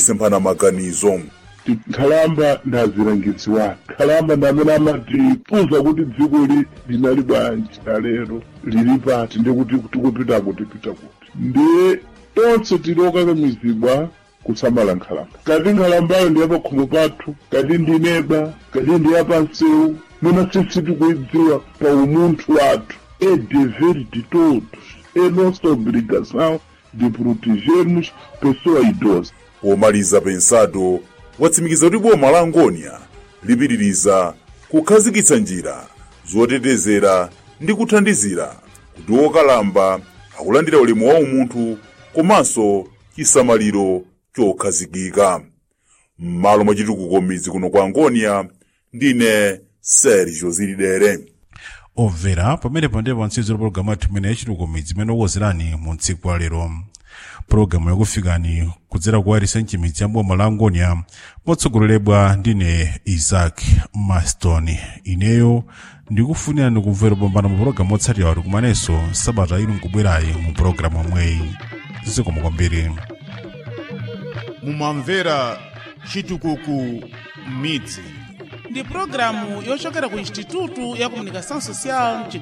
kusemphana maganizo nkhalamba ndazilangidziwani nkhalamba ndamene amatifunsa kuti dziko li linali bwanji na lero lili pati ndikuti tikupita kuti pita kuti ndiye tonse tili okakamizidwa kusamala nkhalamba kati nkhalambayo ndi yapakhomo pathu kati ndineba kati ndi yapansewu mwina sisi tikuidziwa pa umunthu wathu é dever de todos é nossa obrigação de protegermos pessoa idosa pomaliza pensado watsimikiza kuti boma la angonia lipitiriza kukhazikitsa njira zotetezera ndi kuthandizira kuti wokalamba akulandira ulemu wa umunthu komanso chisamaliro chokhazikika m'malo mwa chitukuko midzi kuno kwa angonia ndine sergio zilidere obvera pamenepo ndipo ntsizo pologalamu yathu imene yachitukuko midzi imene okuwuzirani mu tsiku la lero pologalamu yakufikani kudzera ku warisenchi midzi ya boma la angonia motsogoleredwa ndine isaac maston ineyo ndikufunirani kumvera kupambana mu pologalamu otsatira kuti kumanenso sabata ino nkubwerayi mu pologalamu omweyi zikomo kwambiri mumamvera chitukuko midzi ndi pulogalamu yochokera ku instituto ya comunicação social